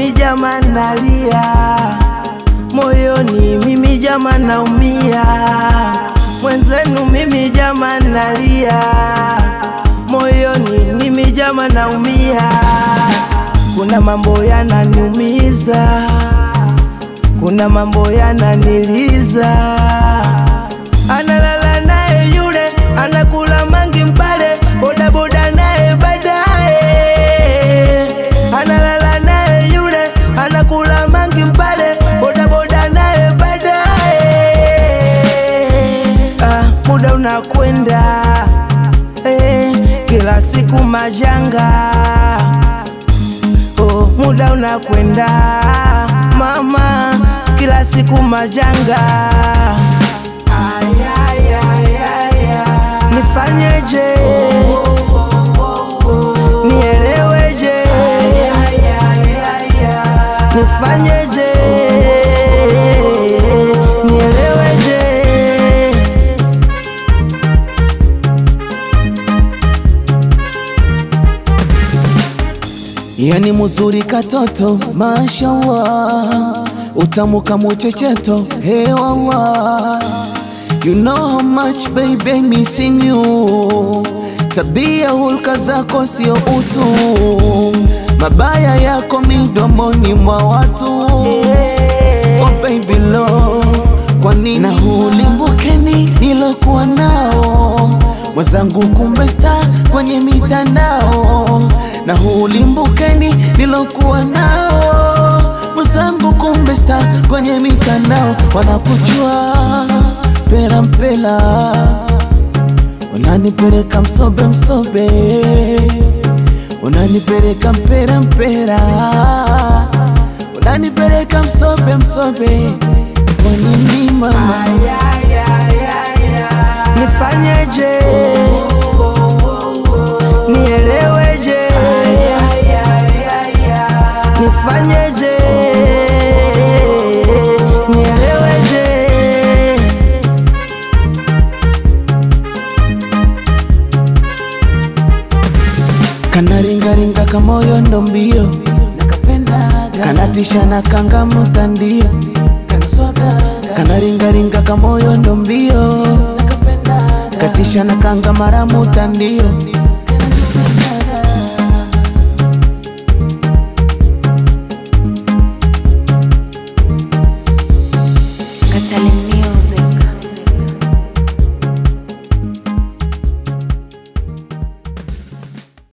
mimi jama nalia, moyoni mimi jama naumia, mwenzenu mimi jama nalia, moyoni mimi jama naumia. Kuna mambo yananiumiza, kuna mambo yananiliza. Analala naye yule, anakula mangi mpale, bodaboda naye baadaye. Analala naye yule, anakula mangi mpale, bodaboda naye baadaye. Ah, muda unakwenda eh, kila siku majanga oh, muda unakwenda mama, kila siku majanga. Ay, ay, ay, ay, ay. Nifanyeje? Nieleweje? Nifanyeje? Nieleweje? Yani muzuri katoto, mashallah, utamu kama checheto, hey wallah. You know how much baby missing you. Tabia hulka zako sio utu, mabaya yako midomoni mwa watu. Oh baby love, kwa nini na hulimbukeni nilokuwa nao mwenzangu, kumbe star kwenye mitandao na hulimbukeni nilokuwa nao mwenzangu, kumbe star kwenye mitandao wanakujua pera mpela, unanipeleka msobe msobe, unanipeleka mpera mpera, unanipeleka msobe msobe, kwa nini mama? Nifanyeje? Nieleweje? Nifanyeje? Nieleweje? Kanaringaringa kamoyo ndo mbio, kanatisha na kanga mtandio, kanaringaringa kamoyo ndo mbio, katisha na kanga mara mutandio